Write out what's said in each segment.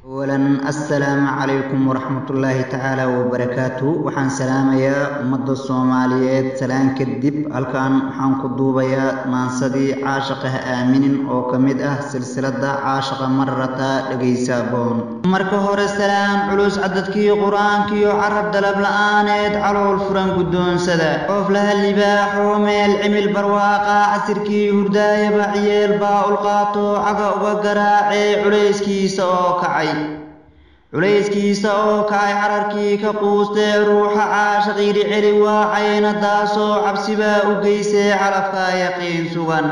awalan assalaamu calaykum waraxmatullaahi tacaala wabarakaatu waxaan salaamayaa ummadda soomaaliyeed salaan kadib halkan waxaan ku duubayaa maansadii caashaqa ha aaminin oo ka mid ah silsiladda caashaqa marrata dhegaysa boon marka hore salaan culus cadadkii qur-aankiyo carab dalab la-aaneed calool furan guddoonsada qooflaha libaaxo meel cimil barwaaqa casirkii hurdaayaba ciyeel baa ulqaato caga uga garaacee culayskiisa oo kacay culayskiisa oo kacay cararkii ka quustee ruuxa caashaqiidhi celi waacayna daasoo cabsibaa u geysee calafkaa yaqiin sugan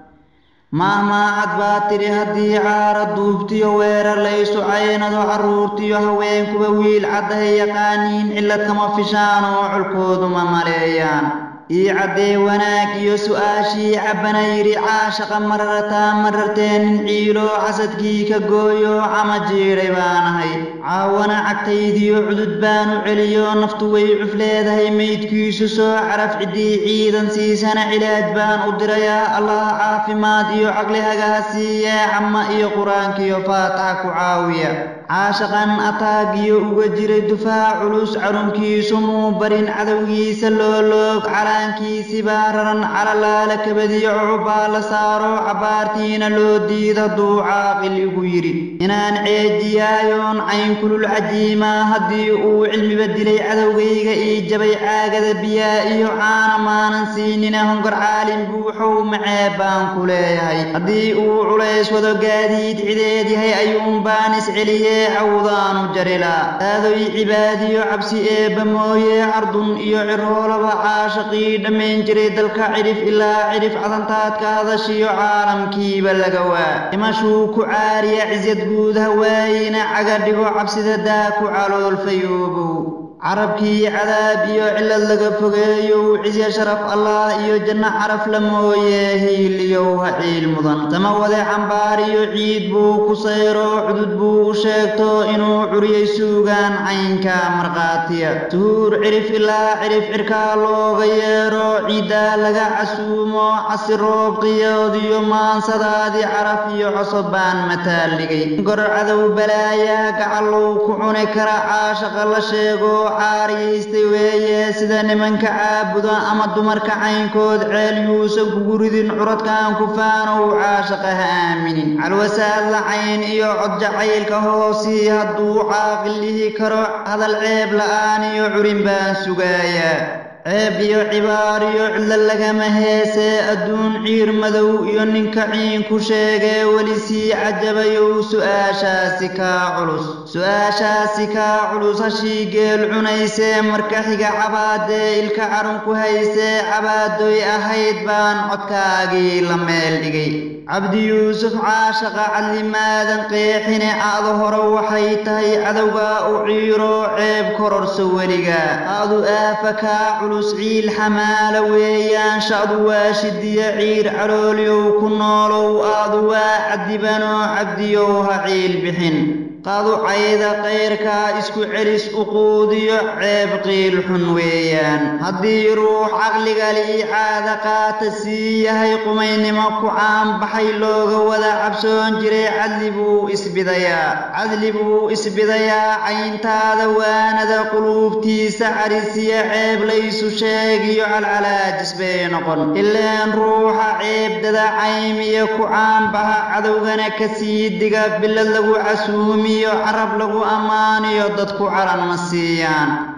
maahmaacad baa tidhi haddii caara duubtiyo weerar laysu caynado carruurtiyo haweenkuba wiil caddahay yaqaaniin cillad kama fishaan oo colkooduma maleeyaan ii caddee wanaag iyo su'aashii cabbana yidhi caashaqa marartaa mararteenin ciilo xasadkii ka gooyo cama jiidhay baanahay caawana cagtaydiyo cudud baanu celiyo naftu way cuf leedahay maydkiisu soo caraf ciddii ciidan siisana cilaaj baan u dirayaa allah caafimaad iyo caqli hagaha siiyee camma iyo qur-aankiyo faataxa ku caawiya caashaqan ataagiyo uga jiray dufaac culus carunkiisu muu barin cadowgiisa looloog calaankiisibaa raran calalaala kabadiyo cucubaa la saaro cabbaartiina loo diid hadduu caaqil igu yidhi inaan ceejiyaayoon caynkulul cajiimaa haddii uu cilmiba dilay cadowgayga ii jabay caagada biyaa iyo caana maanan siinina hongor caalin buuxow maceeb baan ku leeyahay haddii uu culays wado gaadiid cideed yahay ayuunbaan isceliyee cawdaanu jarilaa aadoy cibaadiyo cabsi eebba mooye cardun iyo ciroolaba caashaqii dhammayn jiray dalka cidhif ilaa cidhif cadantaadka hadashiyo caalamkiiba laga waa dhimashuu ku caariya cisyad guud hawaayina caga dhigo cabsida daa ku caloolfayoobow carabkii cadaab iyo cillad laga fogeeyow cisya sharaf allah iyo janno caraf la mooye hiiliyow ha ciil mudan sama wade cambaar iyo ciid buu ku sayro cudud buu u sheegto inuu curiyay suugaan caynka markhaatiya suhuur cirif ilaa cirif cirkaa looga yeero ciiddaa laga casuumo casi roob qiyoodiyo maansadaadii caraf iyo cosob baan mataalligay gor cadow balaayaa gacallow ku cuni kara caashaqa la sheego caariyaystay weeye sida nimanka caabuda ama dumarka caynkood ceel yuusan kugu ridin curadkan kufaanow caashaqa ha aaminin calwasaad la cayn iyo cod jacaylka hoosii hadduu caaqil dhihi karo hadal ceeb la'aan iyo curin baan sugaayaa ceeb iyo cibaar iyo cidlo lagama heesee adduun ciir madow iyo ninka ciin ku sheegee weli sii cajabayow su'aashaasi kaa culus su'aashaasi kaa culus hashii geel cunaysee marka xiga cabaadee ilka carun ku haysee cabaadoy ahayd baan codkaagii la meel dhigay cabdi yuusuf caashaqa cadlimaadan qeexine aadu hore waxay tahay cadowgaa u ciiro ceeb kororso weliga aadu aafa kaa culus ciil xamaala weeyaan sha'du waa shidiya ciir caloolyow ku noolow aadu waa cadibanoo cabdiyow ha ciil bixin qaducayda kayrkaa isku celis uquudiyo ceeb qiil xun weeyaan haddii ruux caqligali ii caada qaata sii yahay qumaynimo ku caanbaxay looga wada cabsoon jiray cadli buu isbidayaa cadli buu isbidayaa cayntaada waanada quluubtiisa carisiya ceeb laysu sheegiyo calcalaajis bay noqon ileen ruuxa ceebdada caymiya ku caanbaxa cadowgana ka sii diga bilad lagu casuumi carab lagu ammaaniyo dadku calan ma siiyaan